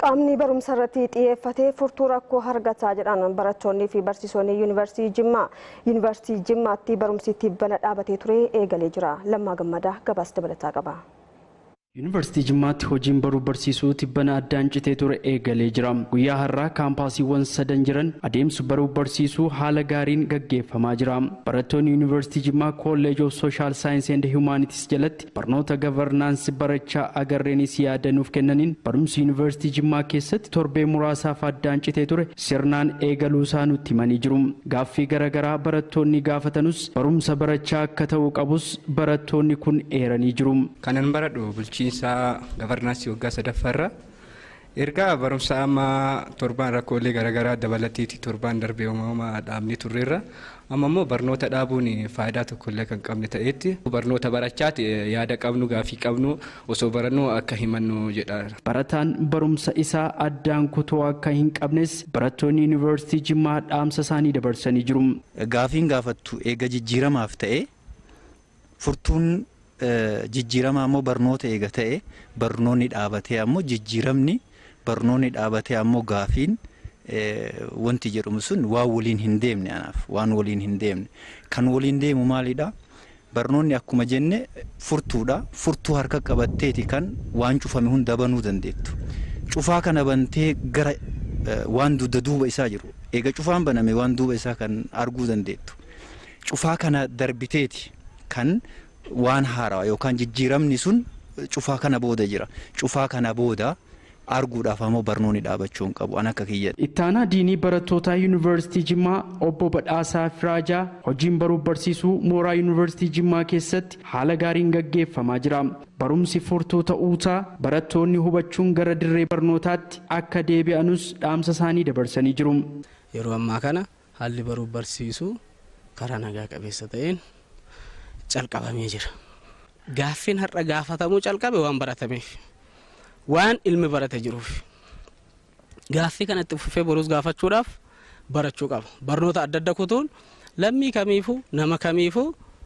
Qaamni barumsa irratti xiyyeeffatee furtuu rakkoo argataa jedhan barattoonnii fi barsiisonni yuunivarsiitii Jimmaa. Yuunivarsiitii Jimmaatti barumsi tibbana dhaabatee ture eegalee jira. Lammaa Gammadaa gabaasa dabalataa qaba. Yuunivarsiitii Jimmaatti hojiin baruu barsiisuu tibbana addaan citee ture eegalee jira. Guyyaa har'aa kaampaasiiwwan sadan jiran adeemsi baruu barsiisuu haala gaariin gaggeeffamaa jira. Barattoonni Yuunivarsiitii Jimmaa Kolleej of Sooshaal Saayinsii and Hiwumaanitis jalatti barnoota gavarnaansii barachaa agarreenis yaada nuuf kennaniin barumsi Yuunivarsiitii Jimmaa keessatti torbee muraasaaf addaan citee ture sirnaan eegaluu isaa nutti himanii jiru. Gaaffii garaagaraa barattoonni gaafatanus barumsa barachaa akka ta'uu qabus barattoonni kun eeranii jiru. Kanan baradhu bulchiinsa gavarnaansii waggaa sadaffaarra erga barumsa amma torbaan rakkoolee garaagaraa dabalateeti torbaan darbee uumamaa dhaabni turreerra amma immoo barnoota dhaabuun faayidaa tokkollee kan qabne ta'etti barnoota barachaati yaada qabnu gaafii qabnu osoo barannuu akka himannu jedha. Barataan barumsa isaa addaan kutuu akka hin qabnes barattoonni yuunivarsiitii Jimmaa dhaamsa isaanii dabarsanii jiru. Gaafiin gaafattu eega jijjiiramaaf ta'e furtuun jijjiiramaa ammoo barnoota eega ta'e barnoonni dhaabatee ammoo jijjiiramni barnoonni dhaabatee ammoo gaafiin wanti jedhamu sun waan waliin hin deemne anaaf waan waliin hin deemne kan waliin deemu maalidha barnoonni akkuma jenne furtuudha furtuu harka qabatteeti kan waan cufame hunda banuu dandeettu cufaa kana bantee gara waan dugda duuba isaa jiru eega cufaan baname waan duuba isaa kan arguu dandeettu cufaa kana darbiteeti kan waan haarawaa yookaan jijjiiramni sun cufaa kana booda jira cufaa kana booda arguudhaaf ammoo barnoonni dhaabachuu hin qabu an akka kiyyadha. Ittaanaa diinii barattootaa yuunivarsiitii Jimmaa obbo Badhaasaa Firaajaa hojiin baruuf barsiisuu mooraa yuunivarsiitii Jimmaa keessatti haala gaariin gaggeeffamaa jira. Barumsi furtuu ta'uusaa barattoonni hubachuun gara dirree barnootaatti akka deebi'anus dhaamsa isaanii dabarsanii jiru. Yeroo ammaa kana haalli baruuf barsiisuu karaa nagaa qabeessa ta'een calqabamee jira. Gaaffiin har'a gaafatamuu calqabe waan baratameef waan ilmi barate jiruuf gaaffii kanatti fufee boruus gaafachuudhaaf barachuu qaba. Barnoota adda adda kutuun lammii kamiifuu nama kamiifuu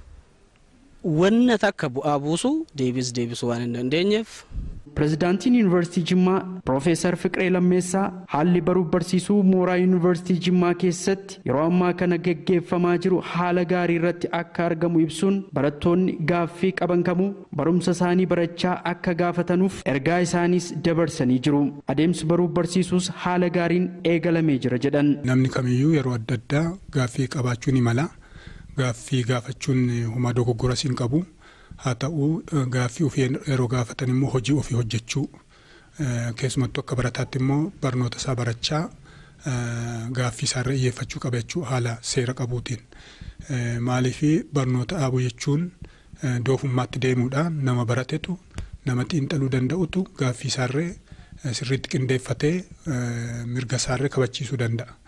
wanna takka bu'aa buusuu deebis deebisuu waan hin dandeenyeef Pireezidaantiin Yuunivarsiitii Jimmaa Piroofeesar Fiqiree Lammeessaa haalli baruuf barsiisuu mooraa Yuunivarsiitii Jimmaa keessatti yeroo ammaa kana gaggeeffamaa jiru haala gaarii irratti akka argamu ibsuun barattoonni gaaffii qaban kamuu barumsa isaanii barachaa akka gaafatanuuf ergaa isaaniis dabarsanii jiru. Adeemsi baruuf barsiisuus haala gaariin eegalamee jira jedhan. Namni kamiyyuu yeroo adda addaa gaaffii qabaachuu ni mala. Gaaffii gaafachuun homaa dogoggoras hin qabu. haa ta'u gaaffii ofii yeroo gaafatan immoo hojii ofii hojjechuu keessumattuu akka barataatti immoo barnoota isaa barachaa gaaffii isaarra xiyyeeffachuu qaba jechuu haala seera qabuutiin. Maaliif barnoota dhaabuu jechuun doofummaatti deemuudhaan nama baratetu nama xiinxaluu danda'utu gaaffii isaarree sirriitti qindeeffatee mirga isaarree kabachiisuu danda'a.